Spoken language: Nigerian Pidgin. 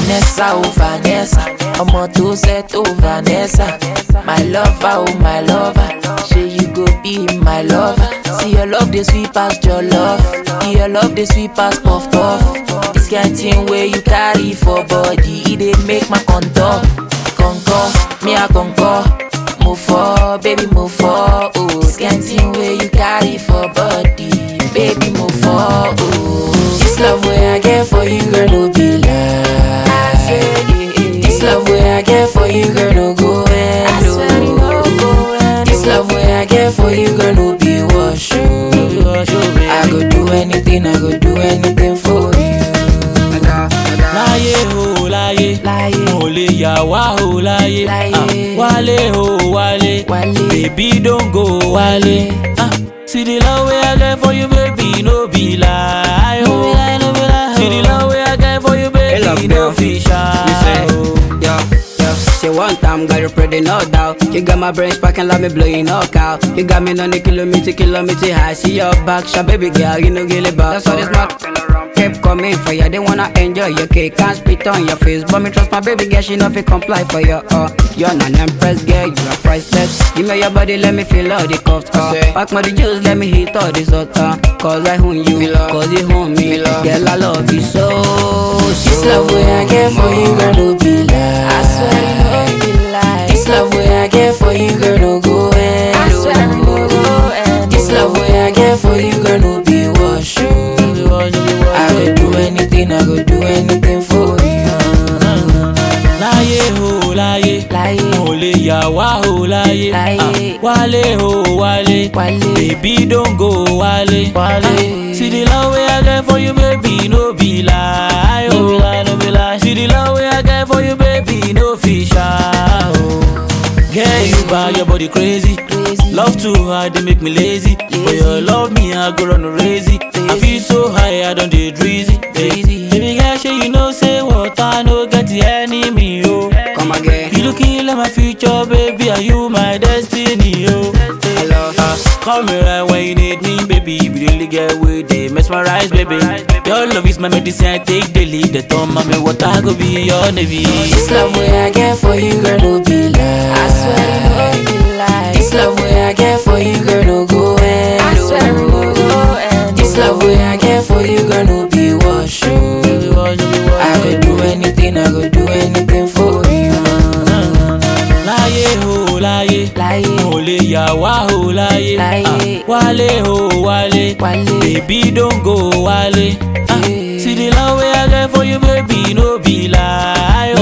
Vanessa, oh Vanessa, ọmọ tó set oh Vanessa. My lover, oh my lover, say you go be my lover. See your love dey sweet pass your love, your love dey sweet pass puff puff. This kind thing wey you carry for body, e dey make my contour. Concur, me I concur. Move for, baby, move for. Oh, this kind thing where you carry for body, baby, move for. Oh, this love where I get for you, girl, no be lie. This love where I get for you, girl, no go end. oh. This love where I get for you, girl, no be wash. oh. I go do anything, I go do anything for you. láyé o láyé Láyé. mo lè yà wá o láyé Láyé. Ah, wálé o wálé Wálé. baby don go wálé Ah, see the love wey i get for you baby no be lie o see the love wey i get for you Hey, love baby no girl. fit You say, shy o. yeah, yeah. Say one time, got you pretty, no doubt. You got my brain sparking, let me blow you knock out. You got me on the kilometer, kilometer high. See your back, shot, baby girl, you know, get it back. That's all this mark kept coming for you. They wanna enjoy your cake, can't spit on your face. But me trust my baby girl, she know if it comply for you. Uh, you're not an empress girl, you are priceless. Give me your body, let me feel all the cuffs. Uh, pack me the juice, let me hit all this hot. Uh, cause I own you, cause you own me. Girl, I love you so. This so love where I get for you, girl, no be lie. I swear you no be lie. This love where I get for you, girl, no go end. I swear you no go end. This love where I get for you, girl, no be wash. oh. I go do anything, I go do anything for you. láyé o láyé Láyé. mo lè yà wá o láyé Láyé. Ah, wálé o wálé Wálé. baby don go wálé Wálé. Ah, see the love wey i get for you baby no be lie o see the love wey i get for you baby no fit shy o. Girl, you buy your body crazy. Crazy. Love too hard, they make me lazy. For your love, me, I go run crazy. I feel so high, I don't dey dreezy. Dreezy. Baby girl, sure you know say what I no get the enemy, yo. Come again. You looking like my future, baby. Are you my destiny, yo? Hello. Uh, call me right when you need me, baby. You really get with it, mesmerize, baby. Your love is my medicine, I take daily. The time, mommy, what I go be your navy. This love where I get for you, girl, no be lie. I swear you no be lie. This love where I get for you, girl, no go end. I swear you no go end. This love where I get for you, girl, no be wash. oh. I go do anything, I go do anything for you. láyé o láyé Láyé. mo lè yà wá o láyé Láyé. Ah, wálé o wálé Wálé. baby don go wálé Ah, Yeah. see the love wey i get for you baby no be lie